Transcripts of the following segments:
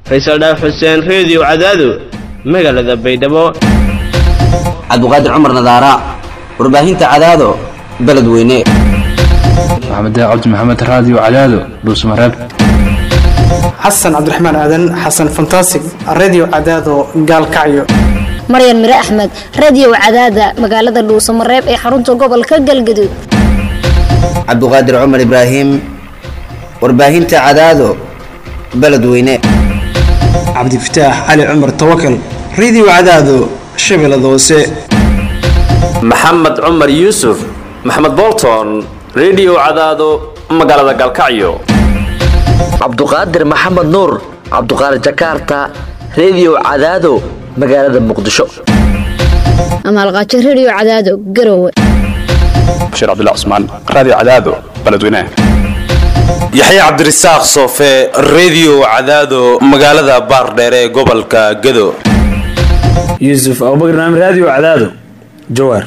faysal dhaaf xuseen reediyo cadaado magaalada baydhabo cabduqaadir cumar nadaara warbaahinta cadaado beledweyne maxamed cabdi maxamed raadiyo cadaado dhuusmareeb xasan cabdiraxmaan aadan xasan fantasig redio cadaado gaalkacyo maryan mire axmed radio cadaada magaalada dhuusamareeb ee xarunta gobolka galgaduud cabduqaadir cumar ibraahim warbaahinta cadaado beledweyne cabdifataax cali cumar tawakal redio cadaado shabeellada hoose maxamed cumar yuusuf maxamed bolton redio cadaado magaalada gaalkacyo cabduqaadir maxamed nuur cabduqaadir jakarta redio cadaado magaalada muqdisho amaalqaajo radio cadaado garowe bashiir cabdilla cusmaan raadiyo cadaado beledweynaha yaxya cabdirasaaq soofe redio cadaado magaalada baardheere ee gobolka gado yuusuf abubakar naam raadiyo cadaado jawaar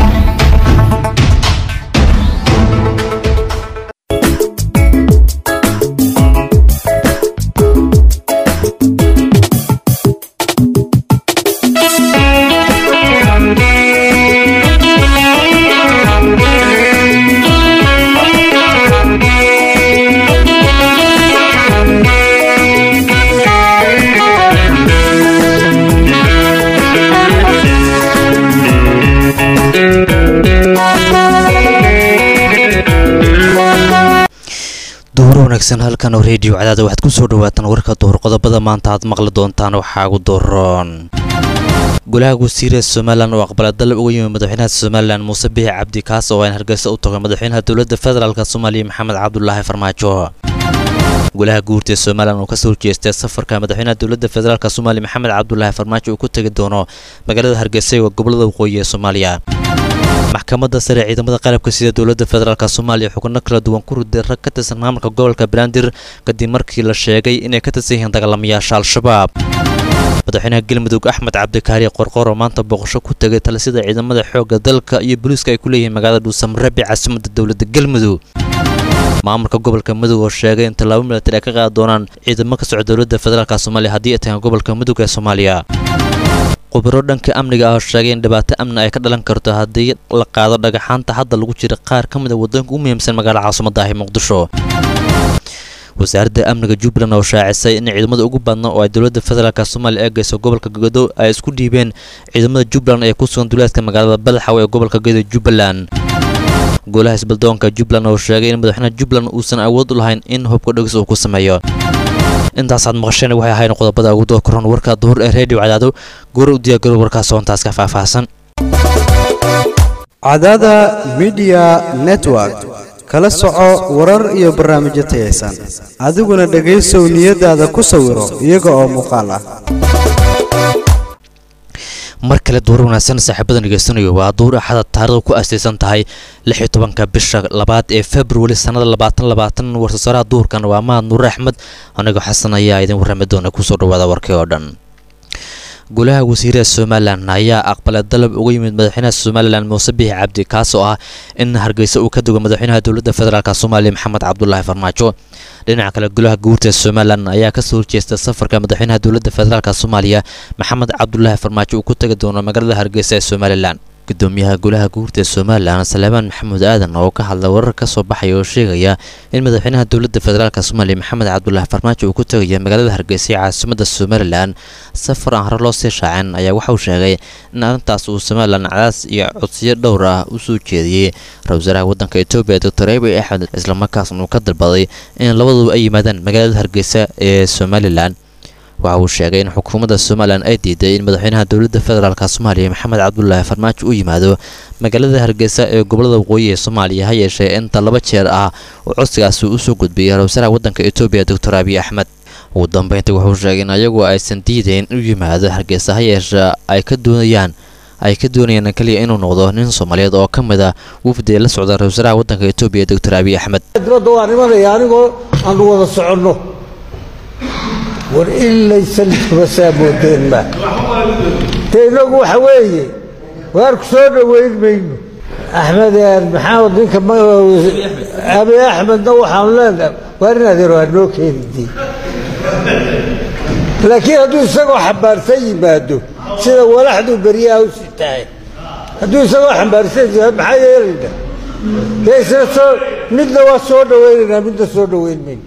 duhur wanaagsan halkan oo reediyo cadaada waxaad ku soo dhawaataan warka duhur qodobada maanta aad maqli doontaan waxaa ugu doroon golaha guusiira somalilan oo aqbala dalab uga yimid madaxweynaha somalilan muuse bixi cabdi kaas oo aan hargeysa u tago madaxweynaha dowladda federaalk soomaaliya maxamed cabdulaahi farmaajo golaha guurta somalilan oo kasoo horjeestay safarka madaxweynaha dowladda federaalk soomaaliya maxamed cabdulaahi farmaajo uu ku tegi doono magaalada hargeysa ee gobolada waqooyi ee soomaaliya maxkamadda sare ciidamada qalabka sida dowladda federaalk soomaaliya xubno kala duwan ku riday rag ka tirsan maamulka gobolka banaadir kadib markii la sheegay inay ka tirsan yihiin dagaalamayaasha al-shabaab madaxweynaha galmudug axmed cabdikaari qorqor oo maanta booqasho ku tegay talisida ciidamada xoogga dalka iyo booliiska ay ku leeyihiin magaalada dhuusamareeb ee caasimadda dowladda galmudug maamulka gobolka mudug oo sheegay in tallaabo milatari ay ka qaadi doonaan ciidamo ka socda dowladda federaalk soomaaliya haddii ay tagaan gobolka mudug ee soomaaliya khubaro dhanka amniga ah oo sheegay in dhibaato amni ay ka dhalan karto haddii la qaado dhagaxaanta hadda lagu jira qaar ka mid a waddanka u muhiimsan magaalada caasimada ah ee muqdisho wasaaradda amniga jubbaland oo shaacisay in ciidamada ugu badna oo ay dowladda federaalk soomaaliya eegayso gobolka godo ay isku dhiibeen ciidamada jubbaland ee ku sugan duleedka magaalada badaxaw ee gobolka godo jubbaland golaha isbaldoonka jubbaland oo sheegay in madaxweynaha jubbaland uusan awood u lahayn in hubka dhegis uu ku sameeyo intaasaad maqasheen waxay ahayn qodobada ugu doo koran warka duhur ee reediyo cadaado goor u diyaagaro warkaas soontaas ka faahfaahsan cadaada midiya network kala soco warar iyo barnaamijyo tayaysan adiguna dhegaysow niyadaada ku sawiro iyaga oo muuqaal ah mar kale duur wanaagsan saaxiibada dhegeysanayo waa duur axada taarikhda ku aasaysan tahay lix iyo tobanka bisha labaad ee februari sannada labaatan labaatan warsasaaraha duurkan waa mahad nuure axmed anigoo xasan ayaa idin warrami doona kusoo dhawaada warkii oo dhan golaha wasiirada somalilan ayaa aqbalay dalab uga yimid madaxweynaha somalilan muuse bixi cabdi kaas oo ah in hargeysa uu ka dugo madaxweynaha dowladda federaalk soomaaliya maxamed cabdulaahi farmaajo dhinaca kale golaha guurta somalilan ayaa kasoo horjeesta safarka madaxweynaha dowladda federaalk soomaaliya maxamed cabdulaahi farmaajo uu ku tegi doono magaalada hargeysa ee somalilan gudoomiyaha golaha guurta somalilan salebaan maxamuud aadan oo ka hadlay warar ka soo baxaya oo sheegaya in madaxweynaha dowladda federaalk soomaaliya maxamed cabdulaahi farmaajo uu ku tegaya magaalada hargeysa ee caasimada somalilan safar aan hore loo sii shaacin ayaa waxauu sheegay in arrintaas uu somalilan cadaas iyo codsiyo dhowr ah u soo jeediyey ra-isul wasaaraha waddanka etoobiya doctor abiy axmed islamarkaasna uu ka dalbaday in labaduba ay yimaadaan magaalada hargeysa ee somalilan waxa uu sheegay in xukuumadda somalilan ay diiday in madaxweynaha dowladda federaalk soomaaliya maxamed cabdulaahi farmaajo u yimaado magaalada hargeysa ee gobolada waqooyi ee soomaaliya ha yeeshee inta laba jeer ah uu codsigaasi usoo gudbiyey ra-isul wasaaraha waddanka etoobiya doctor abiy axmed ugu dambeyntii wuxuu sheegay in ayagu aysan diidayn inuu yimaado hargeysa ha yeeshee ay ka doonayaan ay ka doonayaan keliya inuu noqdo nin soomaaliyeed oo ka mid a wafdi la socda ra-isul wasaaraha waddanka etoobiya doctor abiy axmed dibadda waan imanaya anigoo aanu wada soconno war in laysan iskuma saa moodeen ma dee innagu waxa weeye waar ku soo dhoweyn mayno axmed maxamed ninka abi axmedna waxaan leenahay waar in adeer waa noo keenidii laakiin hadduu isagoo xambaarsan yimaado sida walaxduu beryaha u sitahay hadduu isagoo xambaarsan yimaado maxaa yeelayna dee isna soo midna waa soo dhawaynaynaa midna soo dhawayn mayno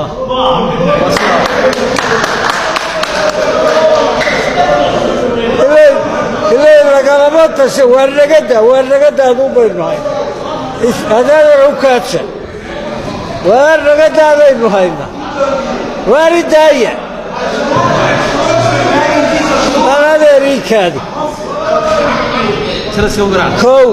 ilay lagalama tasha waa nagada waa nagada aduu baynu hayna adaada cukaadsha waa nagadaadaynu hayna waari daaya anadeeriikaadi kow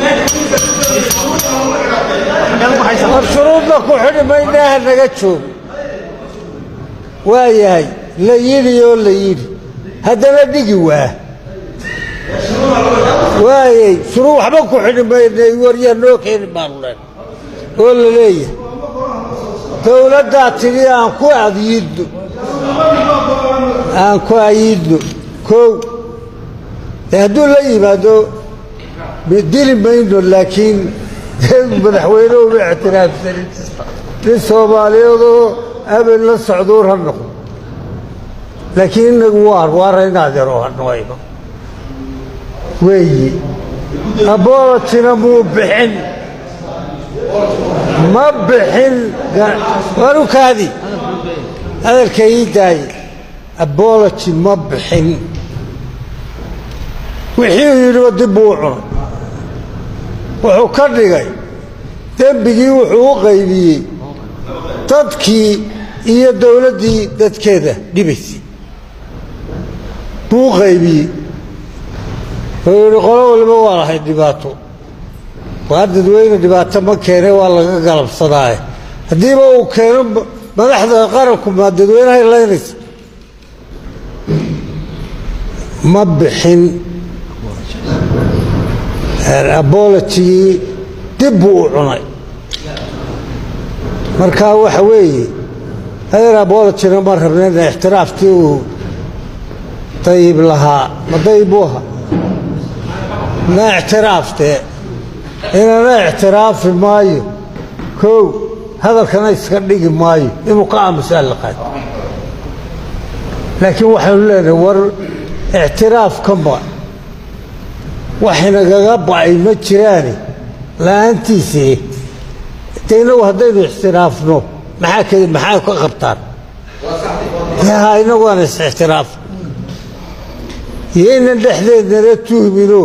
war shuruudna ku xidhi maynaaha naga joogo waa yahay la yidhi oo la yidhi haddana dhigi waa waayey shuruu waxba ku xidhi maynay waryaa noo keeni baanu leen oo la leeyahay dowladdaa tidhi aan ku ayiidno aan ku ayiidno kow dee hadduu la yimaado dili mayno laakiin madaxweyne uma ictiraafsanin nin soomaaliyeedoo abel la socduur ha noqdo laakiin inagu waar waara inaadeero hanoayno weeyi abolotina muu bixin ma bixin warukaadi hadalka ii daaye abology ma bixin wixii uu yidhiba dib buu u cunay wuxuu ka dhigay dembigii wuxuu u qaybiyey dadkii iyo dowladdii dadkeeda dhibaysay buu u qaybiyey wuxuu yidhi qolo waliba waa lahayd dhibaato waa dadweyne dhibaato ma keene waa laga galabsadaaye haddiiba uu keeno madaxda qaranku maa dadweynahay laynaysa ma bixin abolotigii dib buu u cunay marka waxa weeye adeer abolotina ma rabnayna ixtiraaftii uu dayib lahaa ma dayib buu ahaa na ictiraaftee inana ictiraafi maayo kow hadalkana iska dhigi maayo inuu ka aamusa la qaad laakiin waxaynu leenahay war ictiraafka ma waxinagaga ba'ay ma jiraane la'aantiisii de inagu haddaynu ixtiraafno maxaa k maxaa ka qabtaan ha inagu aan is-ixtiraaf iyo inan dhexdeednana tuhmino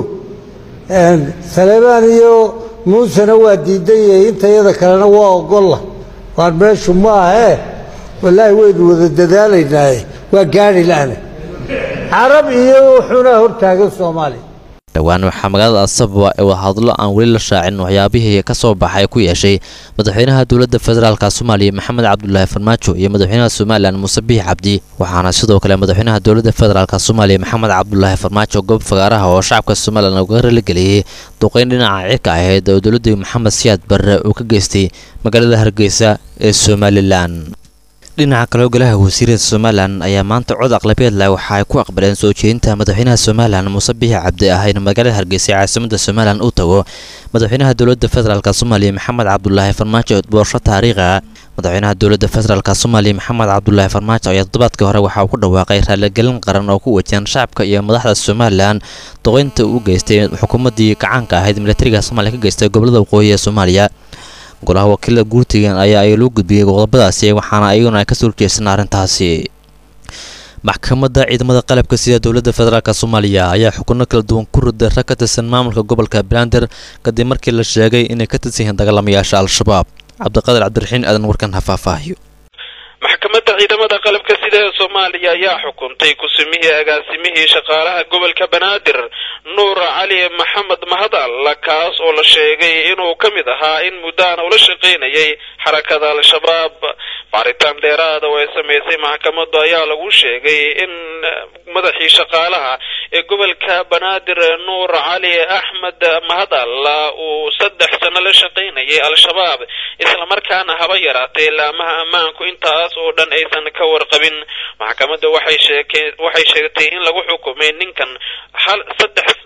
saleebaan iyo muusena waa diidan yahay intayada kalena waa ogolla waan meeshu ma ahee wallaahi waynu wada dadaalaynaaye waa gaari la'ana carab iyo wuxuuna hortaagan soomaaliya dhowaan waxaa magaalada asabwa ee wadahadlo aan weli la shaacin waxyaabihii ka soo baxay ku yeeshay madaxweynaha dowladda federaalka soomaaliya maxamed cabdulaahi farmaajo iyo madaxweynaha somalilan muuse biix cabdi waxaana sidoo kale madaxweynaha dowladda federaalk soomaaliya maxamed cabdulaahi farmaajo goob fagaaraha oo shacabka somalilan uga raligeliyey duqeyn dhinaca cirka ahayd oo dowladda maxamed siyaad barre uu ka geystay magaalada hargeysa ee somalilan dhinaca kale ogolaha wasiirada somalilan ayaa maanta cod aqlabeed leh waxa ay ku aqbaleen soo jeedinta madaxweynaha somalilan muuse biixi cabdi ah in magaalada hargeysa ee caasimada somalilan uu tago madaxweynaha dowladda federaalk soomaaliya maxamed cabdulaahi farmaajo boosho taariikha madaxweynaha dowladda federaalk soomaaliya maxamed cabdulaahi farmaajo ayaa toddobaadkii hore waxa uu ku dhawaaqay raaligelin qaran oo ku wajahan shacabka iyo madaxda somalilan duqeynta uu geystay xukuumaddii gacaanka ahayd militariga soomaaliya ka geystay gobolada waqooyi ee soomaaliya golaha wakiilada guurtigan ayaa ay loo gudbiyey qodobadaasi waxaana ayaguna ay kasoo horjeestaan arrintaasi maxkamadda ciidamada qalabka sida dowladda federaalk soomaaliya ayaa xukuno kala duwan ku riday rag ka tirsan maamulka gobolka bander kadib markii la sheegay inay ka tirsan yihiin dagaalamayaasha al-shabaab cabdiqaadir cabdiraxiin aadan warkan ha faahfaahiyo maxkamadda ciidamada qalabka sida ee soomaaliya ayaa xukuntay ku-sumihii agaasimihii shaqaalaha gobolka banaadir nuur cali maxamed mahadal kaas oo la sheegay inuu ka mid ahaa in muddaana ula shaqaynayay xarakada al-shabaab baaritaan dheeraada oo ay samaysay maxkamaddu ayaa lagu sheegay in madaxii shaqaalaha ee gobolka banaadir nuur cali axmed mahadal uu saddex sano la shaqaynayay al-shabaab islamarkaana haba yaraatay laamaha ammaanku intaas oo dhan aysan ka warqabin maxkamadda waxay sheekeen waxay sheegtay in lagu xukumay ninkan hal saddex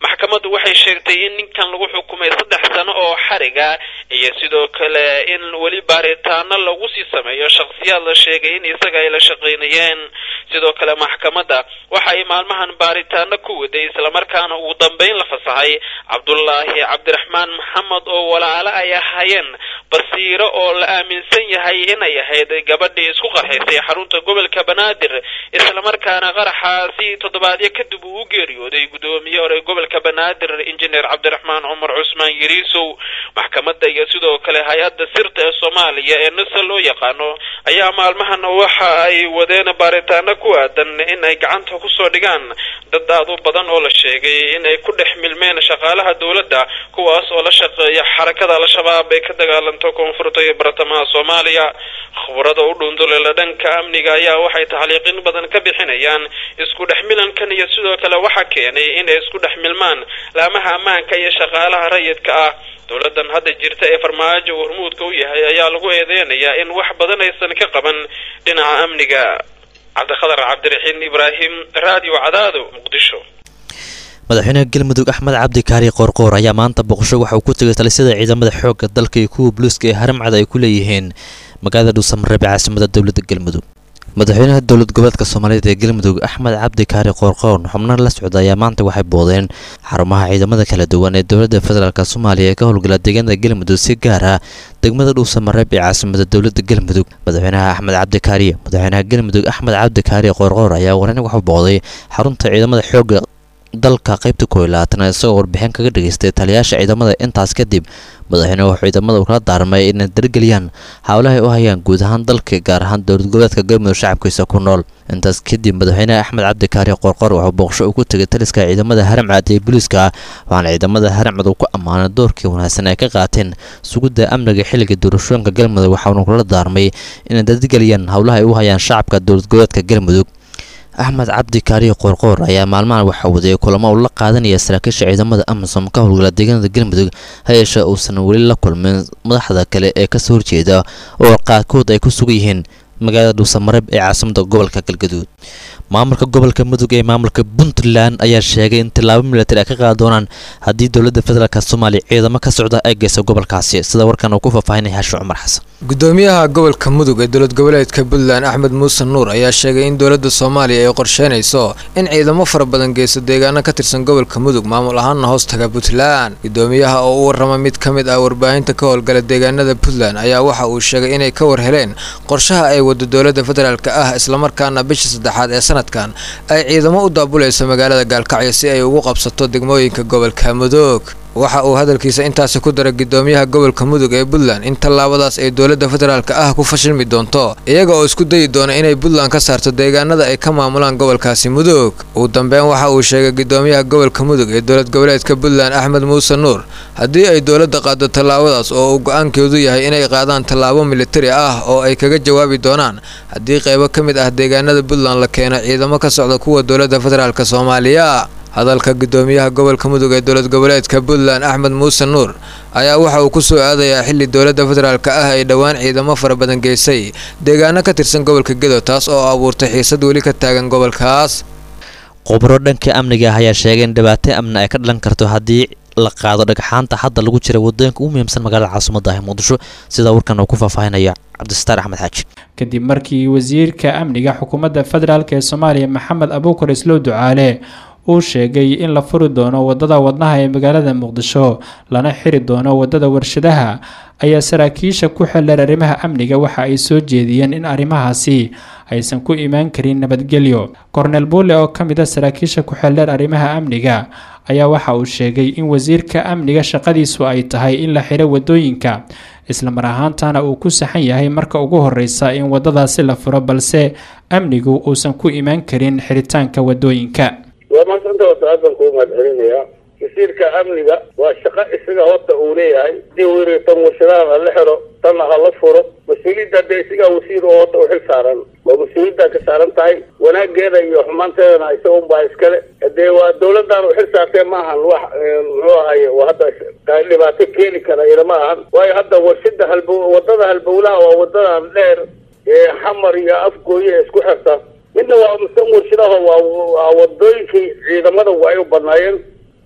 maxkamaddu waxay sheegtay in ninkan lagu xukumay saddex sano oo xariga iyo sidoo kale in weli baaritaano lagu sii sameeyo shakhsiyaad la sheegay in isaga ay la shaqaynayeen sidoo kale maxkamadda waxa ay maalmahan baaritaano ku waday islamarkaana ugu dambeyn la fasaxay cabdullaahi cabdiraxmaan maxamed oo walaalo ay ahaayeen basiiro oo la aaminsan yahay inay ahayd gabadhii isku qarxaysay xarunta gobolka banaadir islamarkaana qaraxaasi toddobaadyo kadib uu u geeriyooday guddoomiye hore gobolka banaadir injineer cabdiraxmaan cumar cusmaan yariisow maxkamadda iyo sidoo kale hay-adda sirta ee soomaaliya ee nasa loo yaqaano ayaa maalmahan waxa ay wadeen baaritaano ku aadan in ay gacanta kusoo dhigaan dad aad u badan oo la sheegay in ay ku dhex milmeen shaqaalaha dowladda kuwaas oo la shaqeeya xarakada al-shabaab ee ka dagaalanto koonfurta iyo bartamaha soomaaliya khubarada u dhundulela dhanka amniga ayaa waxay taxliiqin badan ka bixinayaan isku dhex milankan iyo sidoo kale waxa keenay inay isku dhex milmaan laamaha ammaanka iyo shaqaalaha rayidka ah dowladan hadda jirta ee farmaajo hormuudka u yahay ayaa lagu eedeynayaa in wax badan aysan ka qaban dhinaca amniga cabdikhadar cabdiraxiin ibraahim radio cadaado muqdisho madaxweynaha galmudug axmed cabdi kaari qoorqoor ayaa maanta boqosho waxa uu ku tegay talisada ciidamada xoogga dalka iyo kuwa buluuska ee haramcada ay ku leeyihiin magaalada dhuusamareeb ee caasimada dowladda galmudug madaxweynaha dowlad goboleedka soomaaliyeed ee galmudug axmed cabdi kaari qoorqoor xubnaha la socda ayaa maanta waxay boodeen xarumaha ciidamada kala duwan ee dowladda federaalk soomaaliya ee ka howlgala deegaanada galmudug si gaar ah degmada dhuusamareeb ee caasimada dowladda galmudug madaxweynaha axmed cabdi kaari madaxweynaha galmudug axmed cabdi kaari qoorqoor ayaa waran waxu booday xarunta ciidamada xoogga dalka qaybta kooiy labaatanaad isagoo warbixin kaga dhageystay taliyaasha ciidamada intaas kadib madaxweyne wuxuu ciidamada kala daarmay inay dargeliyaan howlahay u hayaan guud ahaan dalka gaar ahaan dowlad goboleedka galmudug shacabkiisa ku nool intaas kadib madaxweyne axmed cabdikaari qorqor wuxuu booqsho uu ku tegay taliska ciidamada haramcad ee booliiska waxaana ciidamada haramcad uu ku ammaanay doorkii wanaagsan ay ka qaateen sugidda amniga xilliga doorashooyinka galmudug waxaanu kula daarmay inay dargeliyaan howlaha ay u hayaan shacabka dowlad goboleedka galmudug axmed cabdi kaariyo qoorqoor ayaa maalmahan waxa waday kulamo uu la qaadanaya saraakiisha ciidamada amisom ka howlgala deegaanada galmudug ha yeeshee uusan weli la kulmin madaxda kale ee kasoo horjeeda oo qaarkood ay ku sugan yihiin magaalada dhuusamareeb ee caasimada gobolka galgaduud maamulka gobolka mudug ee maamulka puntland ayaa sheegay in tillaabo milatari ay ka qaadi doonaan haddii dowladda federaalk soomaaliya ciidamo ka socda ay geyso gobolkaasi sida warkan uu ku faahfaahinaya xashi cumar xasan gudoomiyaha gobolka mudug ee dowlad goboleedka puntland axmed muuse nuur ayaa sheegay in dowladda soomaaliya ay qorsheynayso in ciidamo fara badan geysto deegaano ka tirsan gobolka mudug maamul ahaanna hoos taga puntland gudoomiyaha oo u warrama mid ka mid ah warbaahinta ka howlgala deegaanada puntland ayaa waxa uu sheegay inay ka war heleen qorshaha ay wado dowladda federaalk ah islamarkaana bisha saddexaad ee sanadkan ay ciidamo u daabulayso magaalada gaalkacyo si ay ugu qabsato degmooyinka gobolka mudug waxa uu hadalkiisa intaasi ku daray gudoomiyaha gobolka mudug ee puntland in tallaabadaas ay dowladda federaalk ah ku fashilmi doonto iyaga oo isku dayi doona inay puntland ka saarto deegaanada ay ka maamulaan gobolkaasi mudug ugu dambeyn waxa uu sheegay gudoomiyaha gobolka mudug ee dowlad goboleedka puntland axmed muuse nuur haddii ay dowladda qaado tallaabadaas oo uu go-aankeedu yahay inay qaadaan tallaabo militari ah oo ay kaga jawaabi doonaan haddii qaybo ka mid ah deegaanada puntland la keeno ciidamo ka socda kuwa dowladda federaalk soomaaliya hadalka gudoomiyaha gobolka mudug ee dowlad goboleedka puntland axmed muuse nuur ayaa waxa uu ku soo aadayaa xili dowladda federaalk ah ay dhowaan ciidamo fara badan geysay deegaano ka tirsan gobolka gedo taas oo abuurtay xiisad weli ka taagan gobolkaas khubaro dhanka amniga ah ayaa sheegay in dhibaato amni ay ka dhalan karto haddii la qaado dhagxaanta hadda lagu jira wadooyinka ugu muhiimsan magaalada caasimada ah muqdisho sida warkan uu ku faahfaahinaya cabdisataar axmed xaaji kadib markii wasiirka amniga xukuumadda federaalk ee soomaaliya maxamed abuukar islow ducaale uu sheegay in la furi doono wadada wadnaha ee magaalada muqdisho lana xiri doono wadada warshadaha ayaa saraakiisha ku xeldheer arrimaha amniga waxa ay soo jeediyeen in arrimahaasi aysan ku imaan karin nabadgelyo kornel buule oo ka mid a saraakiisha ku xeldheer arrimaha amniga ayaa waxa uu sheegay in wasiirka amniga shaqadiisu ay tahay in la xiro wadooyinka islamar ahaantana uu ku saxan yahay marka ugu horeysa in wadadaasi la furo balse amnigu uusan ku imaan karin xiritaanka wadooyinka waa maasanta horta aad baan kuu mahadcelinayaa wasiirka amniga waa shaqo isaga horta uu leeyahay hadii uu yiri tan warshadaha ha la xiro tanna ha la furo mas-uuliyadda dee isagaa wasiir oo horta u xil saaran waa mas-uuliyaddaa ka saaran tahay wanaageeda iyo xumaanteedana isaga unbaa iskale dee waa dawladdan u xil saartee maahan wax muxuu ahaye waa hadda dhibaato keeni kara ilama ahan waayo hadda warshada halbow wadada halbowlaha waa wadadan dheer ee xamar iyo afgooye ee isku xirta midna waa misan warshadaha waa wadooyinkii ciidamada waa ay u badnaayeen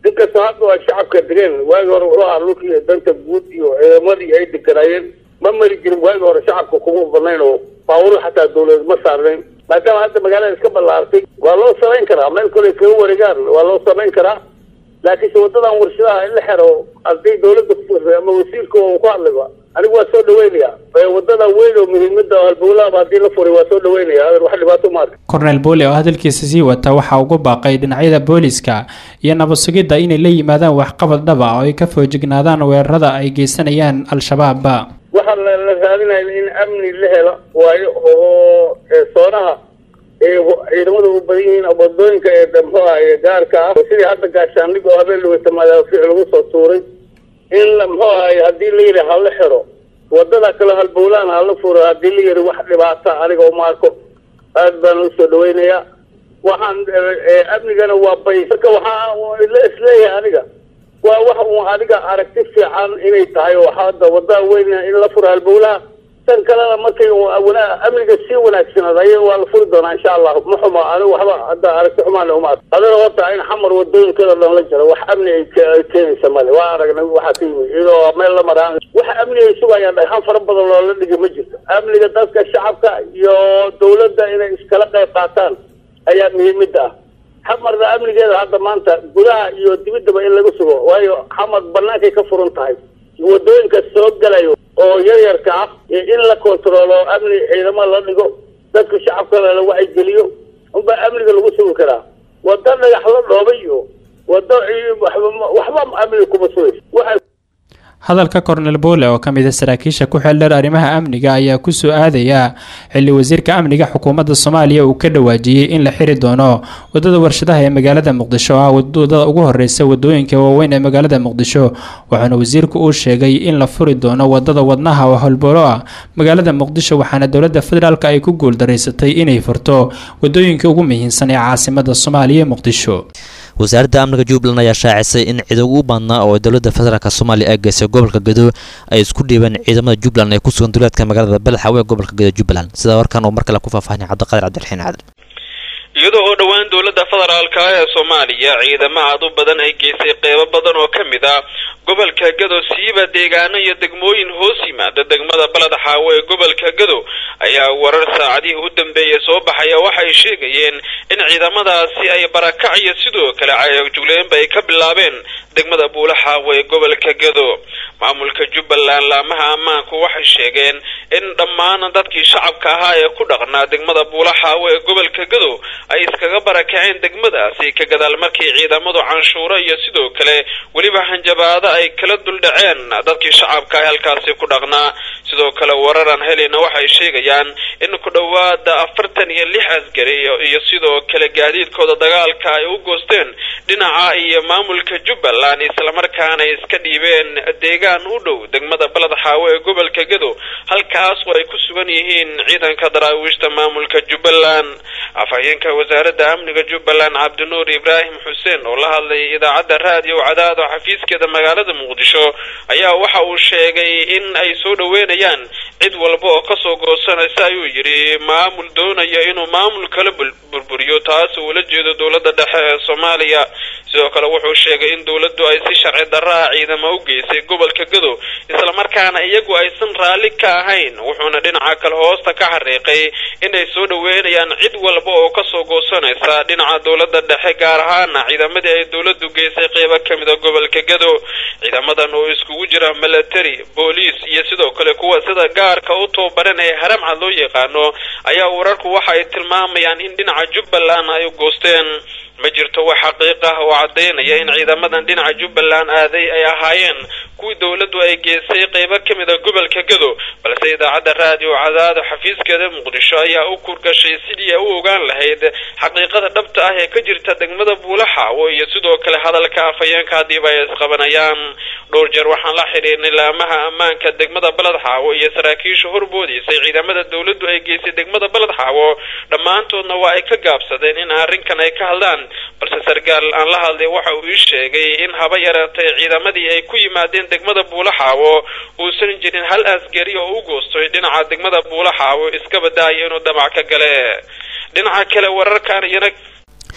inkastoo hadda ay shacabka degeen waagi hore wuxuu ahaa dhulkii danta guud iyo ciidamadii ay deganaayeen ma mari jirin waagi hore shacabka kuma badnayn oo baawuro xataa dawladeed ma saarnayn maadaama hadda magaalada iska ballaartay waa loo samayn karaa meel kale kaga wareegaan waa loo samayn karaa laakiinse wadadan warshadaha in la xero haddii dawladda ku furtay ama wasiirka uu ku hadlayba anigu waa soo dhaweynaya wadada weyn oo muhiimada halbowlaaba haddii la furay waa soo dhaweynaya wax dhibaato ma arka kornel boole oo hadalkiisa sii wata waxaa ugu baaqay dhinacyada booliska iyo nabad sugidda inay la yimaadaan waxqabad dhaba oo ay ka foojignaadaan weerarada ay geysanayaan al-shabaab waxaa la la raadinaya in amni la helo waayo oo soonaha ee ciidamadu u badan yihiin wadooyinka ee muxuu ahaye gaarka ah sidii hadda gaashaandhig oo habeen laweyta madaafiic lagu soo tuuray in la muxuu ahaye haddii la yidhi hala xiro wadada kale halbowlaan hala furo haddii la yidhi wax dhibaata aniga uma arko aad baan usoo dhaweynayaa waxaan amnigana waa bay marka waxaa la isleeyahay aniga waa wax uun adiga aragti fiican inay tahay oo hadda wadada weyn in la furo halbowlaha tan kalena markay wana- amniga sii wanaagsanaad aya waa la furi doonaa insha allah ma xumo anigu waxba hadda aragti xumaan uma arko adana horta in xamar wadooyinkeeda dhan la jiro wax amni ay ke- ay keenaysa male waa aragnay waxaa ka yimid iyadoo meel la maraan wax amni ay sugayaan dhagxan fara badan loola dhigi ma jirto amniga dadka shacabka iyo dawladda inay iskala qayb qaataan ayaa muhiimada ah xamarna amnigeeda hadda maanta gudaha iyo dibiddaba in laga sugo waayo xamar banaankay ka furan tahay wadooyinka soo galayo oo yaryarka ah iyo in la kontaroolo amni ciidamo la dhigo dadka shacabkana la wacyigeliyo unbaa amniga lagu sugi karaa wado dhagax la dhoobay iyo wado ci- waxba waxba amniga kuma sugayso waxa hadalka kornel boole oo ka mid a saraakiisha ku xeeldheer arrimaha amniga ayaa kusoo aadaya xilli wasiirka amniga xukuumadda soomaaliya uu ka dhawaajiyey in la xiri doono wadada warshadaha ee magaalada muqdisho oo ah wadada ugu horeysa wadooyinka waaweyn ee magaalada muqdisho waxaana wasiirku uu sheegay in la furi doono wadada wadnaha oo holbolo ah magaalada muqdisho waxaana dowladda federaalk ay ku guuldareysatay inay furto wadooyinka ugu muhiimsan ee caasimada soomaaliya ee muqdisho wasaaradda amniga jubbaland ayaa shaacisay in ciidan ugu badnaa oo dowladda federaalk soomaaliya ay geysay gobolka gedo ay isku dhiibeen ciidamada jubbaland ee ku sugan duleedka magaalada belxawe ee gobolka gedo jubbaland sida warkan uu mar kale ku faahfaahinay cabdiqaadir cabdiraxiin caadil iyadoo oo dhowaan dowladda federaalka ah ee soomaaliya ciidamo aad u badan ay geysay qeybo badan oo ka mid ah gobolka gado siiba deegaano iyo degmooyin hoos yimaada degmada baled xaawo ee gobolka gado ayaa warar saacadihii u dambeeyay soo baxaya waxay sheegayeen in ciidamadaasi ay barakac iyo sidoo kale cayagjugleenba ay ka bilaabeen degmada buula xaawo ee gobolka gado maamulka jubbaland laamaha ammaanku waxay sheegeen in dhammaan dadkii shacabka ahaa ee ku dhaqnaa degmada buula xaawo ee gobolka gado ay iskaga barakaceen degmadaasi ka gadaal markii ciidamadu canshuuro iyo sidoo kale weliba hanjabaado ay kala duldhaceen dadkii shacabka ah halkaasi ku dhaqnaa sidoo kale wararan helina waxay sheegayaan in ku dhowaada afartan iyo lix askari iyo- iyo sidoo kale gaadiidkooda dagaalka ay u goosteen dhinaca iyo maamulka jubbaland islamarkaana ay iska dhiibeen deegaan u dhow degmada baled xaawo ee gobolka gado halkaas oo ay ku sugan yihiin ciidanka daraawiishta maamulka jubbaland afhayeenka wasaaradda amniga jubbaland cabdinuur ibraahim xuseen oo la hadlayay idaacadda raadiyo cadaado xafiiskeeda magaalada muqdisho ayaa waxa uu sheegay in ay soo dhoweynayaan cid walba oo kasoo goosanaysa ayuu yidhi maamul doonaya inuu maamul kala bul- burburiyo taas uu ula jeedo dowladda dhexe ee soomaaliya sidoo kale wuxuu sheegay in dowladdu ay si sharci darraa ciidamo u geysay gobolka gado islamarkaana iyagu aysan raalli ka ahayn wuxuuna dhinaca kale hoosta ka xariiqay inay soo dhoweynayaan cid walba oo kasoo goosanaysa dhinaca dowladda dhexe gaar ahaana ciidamadii ay dowladdu geysay qeybo ka mid a gobolka gado ciidamadan oo iskugu jira military booliis iyo sidoo kale kuwa sida gaarka u tababaran ee haramcad loo yaqaano ayaa wararku waxa ay tilmaamayaan in dhinaca jubbaland ay goosteen ma jirto wax xaqiiq ah oo caddaynaya in ciidamadan dhinaca jubbaland aaday ay ahaayeen kuwii dowladdu ay geysay qeybo ka mid a gobolka gado balse idaacadda raadiyo cadaado xafiiskeeda muqdisho ayaa u kurgashay sidii ay u ogaan lahayd xaqiiqada dhabta ah ee ka jirta degmada buulaxaawo iyo sidoo kale hadalka afhayeenka haddiiba ay isqabanayaan dhowr jeer waxaan la xidhiirnay laamaha ammaanka degmada baled xaawo iyo saraakiisha horboodiisay ciidamada dowladdu ay geysay degmada baled xaawo dhammaantoodna waa ay ka gaabsadeen in arrinkan ay ka hadlaan balse sarkaal aan la hadlay waxa uu ii sheegay in haba yaraatay ciidamadii ay ku yimaadeen degmada buulaxaawo uusan jirin hal askari oo u goostay dhinaca degmada buulaxaawo iska badaaya inuu damac ka gale dhinaca kale wararkan iyana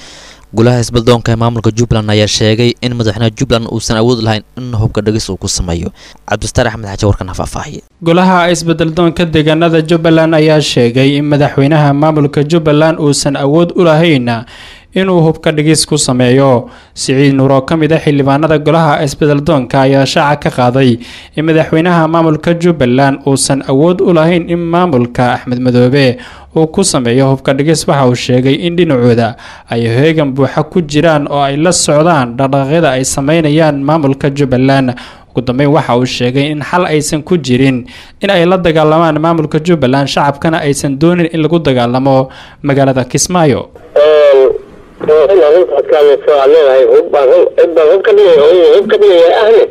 golaha isbaddoonka ee maamulka jubbaland ayaa sheegay in madaxweynaha jubbaland uusan awood lahayn in hubka dhegis uu ku sameeyo cabdistaar axmed xaaji warkan ha faahfaahiye golaha isbeddeldoonka deegaanada jubbaland ayaa sheegay in madaxweynaha maamulka jubbaland uusan awood u lahayn inuu hubka dhigis ku sameeyo siciid nuur oo ka mid ah xildhibaanada golaha isbeddeldoonka ayaa shaaca ka qaaday in madaxweynaha maamulka jubbaland uusan awood u lahayn in maamulka axmed madoobe uu ku sameeyo hubka dhigis waxa uu sheegay in dhinacooda ay heegan buuxa ku jiraan oo ay la socdaan dhaqdhaqaaqyada ay sameynayaan maamulka jubbaland ugu dambeyn waxa uu sheegay in xal aysan ku jirin in ay la dagaalamaan maamulka jubbaland shacabkana aysan doonin in lagu dagaalamo magaalada kismaayo arrintaas kaalayso aad leedahay hub baan hub baan hub ka dhigaya oo hub ka dhigaya ahne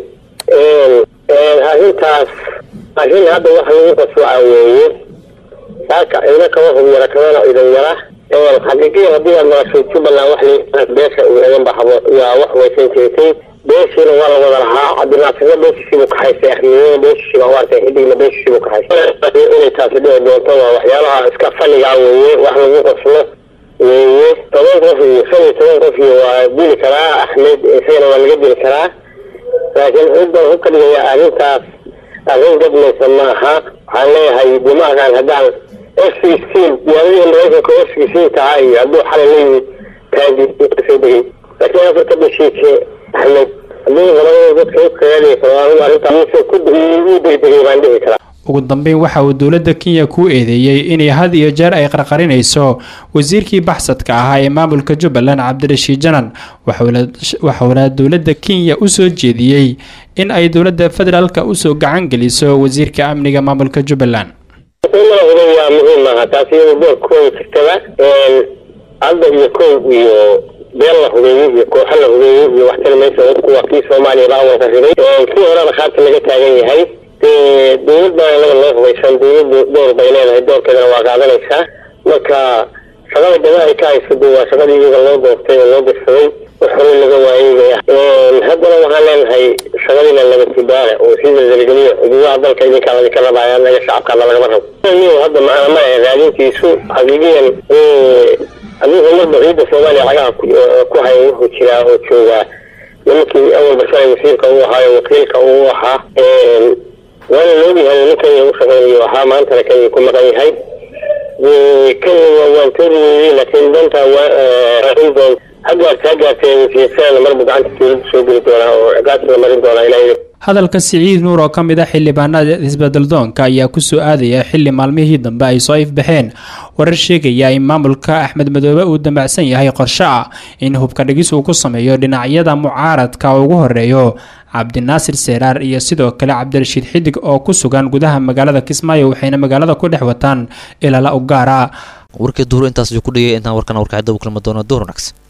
arrintaas arrin hadda waxa lagu qaswaca weeye saaka ina kama hub yara kamana idan yara xaqiiqiya haddii aad maqashay jubbaland wax la beesha ueegan ba habo yaa wax waysan jirtay beeshiina waa la wada lahaa cabdinaasirna beeshiisiibuu ka haystay axmediyana beeshiisiiba u arkay xidigna beeshiisiibuu ka haystay inay taasi dhici doonto waa waxyaalaha iska fanigaa weeye wax lagu qaslo weeye toban qof iyo shan iyo toban qof iyo waa dili karaa axmed isagana waa laga dili karaa laakiin hubban hub ka dhigaya arrintaas arrin gadmaysa ma aha waxaan leeyahay dimaakan haddaan f sixteen diyaaradihii maraykanka f sixteen tahaa iyo hadduu xalay la yimid taagi soo degay laakiin afarta bashiike axmed haddii labada dadka hubkaga dhigi karo anigu arrintaas ku uu degdegay baan dhihi karaa ugu dambeyn waxa uu dowladda kenya ku eedeeyey inay had iyo jeer ay qarqarinayso wasiirkii baxsadka ahaa ee maamulka jubbaland cabdirashiid janan waxuuna dowladda kenya u soo jeediyey in ay dowladda federaalka usoo gacan geliso wasiirka amniga maamulka jubbaland waa muhiim aha taasi iyadu doorkooda jirtaba hadda iyo kow iyo beel la hubeeyey iyo kooxo la hubeeyey iyo waxtari maysa hubku waa kii soomaaliya baa awanka riday kii horena khaarta laga taagan yahay dee dowlad baa inaga loo hubaysan dowladdu door bay leedahay doorkeedana waa qaadanaysaa marka shaqada gaba ay ka hayso dee waa shaqadii iyaga loo doortay oo loo dirsaday wax hore laga waayey bay ah haddana waxaan leenahay shaqadiina laba tibaale oo sii zalzalgeliyo xuduudaha dalka idinkaa ladinka rabaya anaga shacabkaana lagama rabo hadda macna ma ah raadintiisu xaqiiqiyan adigu marba ciidda soomaaliya cagaha ku haya wuxuu jiraa oo joogaa nimankii awalba shalay wasiirka uu ahaayo wakiilka uu ahaa waana loogyahay nin kenya u shaqeynayo ahaa maantana kenya ku maqan yahay kenya waa waantoodi weeyey laakiin dantaa waain doon ha gaarta ha gaartee wasiirsadana marbu gacanta dowladda soo geli doonaa oo ciqaabta la marin doonaa ilaa hadalka siciid nuur oo ka mid ah xildhibaanada isbeddeldoonka ayaa kusoo aadaya xili maalmihii dambe ay soo ifbaxeen warar sheegaya in maamulka axmed madoobe uu dambacsan yahay qorshe ah in hubka dhigis uu ku sameeyo dhinacyada mucaaradka ugu horeeyo cabdinaasir seeraar iyo sidoo kale cabdirashiid xidig oo ku sugan gudaha magaalada kismaayo waxayna magaalada ku dhex wataan ilaala u gaara warkii duhur intaas ku dhigay intaan warkana warkacida u kulma doono duhur wanaagsan